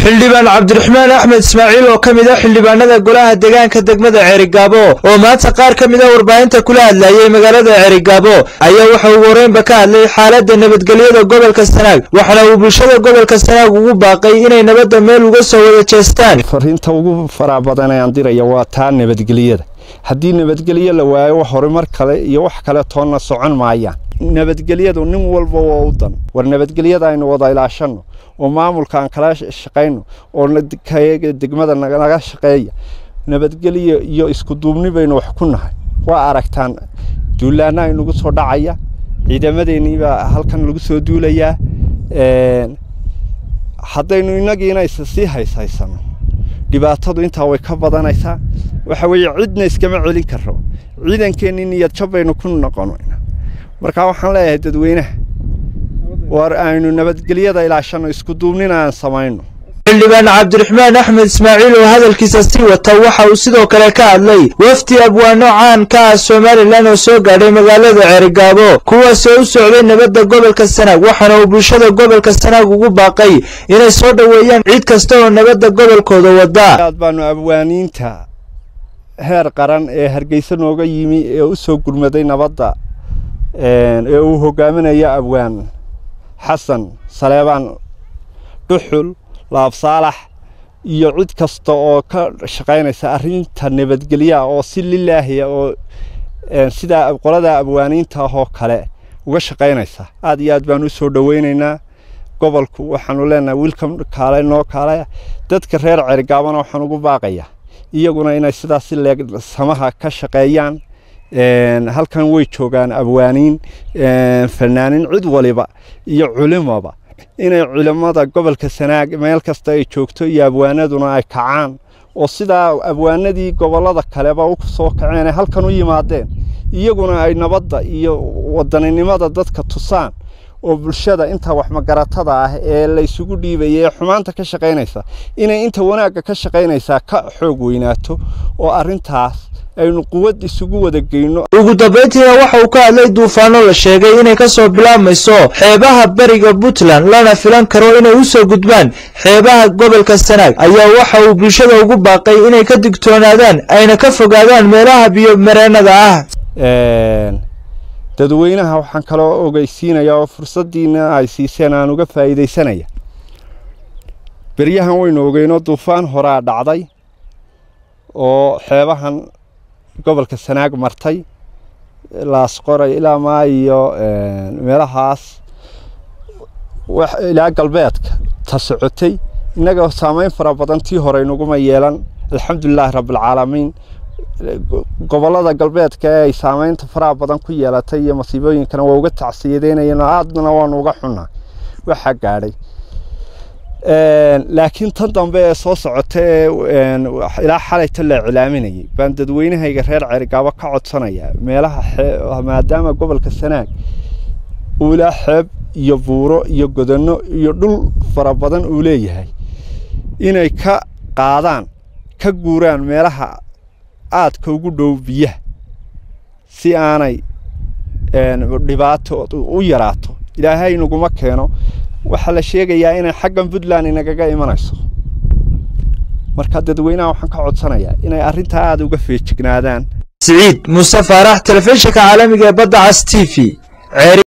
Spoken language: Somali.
xildhibaan cabdiraxmaan axmed ismaaciil oo ka mid a xildhibaanada golaha deegaanka degmada ceerigaabo oo maanta qaar ka mid a warbaahinta kula hadlayay magaalada ceerigaabo ayaa waxa ugu horeynba ka hadlay xaaladda nabadgelyada gobolka sanaag waxaana uu bulshada gobolka sanaag ugu baaqay inay nabadda meel uga soo wada jeestaan fariinta ugu faraha badan ee aan diraya waa taa nabadgelyada haddii nabadgelyo la waayo horumar kale iyo wax kale toonna socon maayaan nabadgelyadu nin walba waa u dan war nabadgelyada aynu wada ilaashanno oo maamulka aan kala shaqayno oo degmada naga shaqeeya nabadgelyo iyo isku duubni baynu wax ku nahay waa aragtaan duulaana aynugu soo dhacaya ciidamadeeniibaa halkan lagu soo duulayaa haddaynu inagiina is sii hayshaysanno dhibaatadu intaa way ka badanaysaa waxa weeye cidna iskama celin karo ciidankeenni niyad jab baynu ku noqonayna markaa waxaan leeyahay dadweynaha war aynu nabadgelyada ilaashanno isku duubnina aan samayno xildhibaan cabdiraxmaan axmed ismaaciil oo hadalkiisa sii wata waxa uu sidoo kale ka hadlay wafdi abwaano caan ka ah somalilan oo soo gaadhay magaalada ceerigaabo kuwaasoo u socday nabadda gobolka sanaag waxaana uu bulshada gobolka sanaag ugu baaqay inay soo dhoweeyaan cid kasta oo nabadda gobolkooda wada aad baanu abwaaniinta heer qaran ee hargeysa nooga yimi ee u soo gurmaday nabadda ee uu hogaaminayo abwaan xasan saleebaan dhuxul laab saalax iyo cid kasta oo ka shaqaynaysa arrinta nabadgelyaha oo si lilaahiya oo sidaa qolada abwaaniinta ah oo kale uga shaqaynaysa aad iyo aad baan u soo dhoweynaynaa gobolku waxaanu leenahay wiilkam kaale noo kaale dadka reer cergaabana waxaan ugu baaqayaa iyaguna inay sidaas si leeg samaha ka shaqeeyaan halkan way joogaan abwaaniin fanaaniin cid waliba iyo culimaba inay culimmada gobolka sanaag meel kasta ay joogto iyo abwaanaduna ay kacaan oo sidaa abwaanadii gobollada kaleba u soo kaceen ay halkan u yimaadeen iyaguna ay nabadda iyo wadaninimada dadka tusaan oo bulshada inta waxmagaratada ah ee la isugu dhiibaya ee xumaanta ka shaqaynaysa inay inta wanaagga ka shaqaynaysaa ka xoog weynaato oo arrintaas aynu quwad isugu wada geyno ugu dambayntiina waxa uu ka hadlay duufaano la sheegay inay ka soo bilaabmayso xeebaha bariga puntland lana filan karo inay u soo gudbaan xeebaha gobolka sanaag ayaa waxa uu bulshada ugu baaqay inay ka digtoonaadaan ayna ka fogaadaan meelaha biyo mareennada ah dadweynaha waxaan kaloo ogeysiinayaa oo fursaddiina ay siiseen aan uga faa'iidaysanaya beryahan waynu ogeynoo duufaan horaa dhacday oo xeebahan gobolka sanaag martay laasqoray ilaa maa iyo meelahaas ilaa galbeedka ta socotay innaga saamayn fara badan tii hore inaguma yeelan alxamdulilaahi rabbilcaalamiin gobollada galbeedka ee ay saamaynta faraha badan ku yeelatay iyo masiibooyinkana waa uga tacsiyadeynayeen aadna waanu uga xunnaa waxaa gaadhay laakiin tan dambe ee soo socota ee ilaa xalayta la iclaaminayay baan dadweynahayga reer ceerigaabo ka codsanayaa meelaha maadaama gobolka sanaag uu ilaa xeeb iyo buuro iyo godanno iyo dhul fara badan uu leeyahay inay ka qaadaan ka guuraan meelaha aadka ugu dhow biyaha si aanay dhibaato u yaraato ilaahay naguma keeno waxaa la sheegayaa inay xaggan puntland inagaga imanayso marka dadweynaha waxaan ka codsanayaa inay arrintaa aada uga feejignaadaan siciid muuse faarax telefishinka caalamiga ee badda cas t v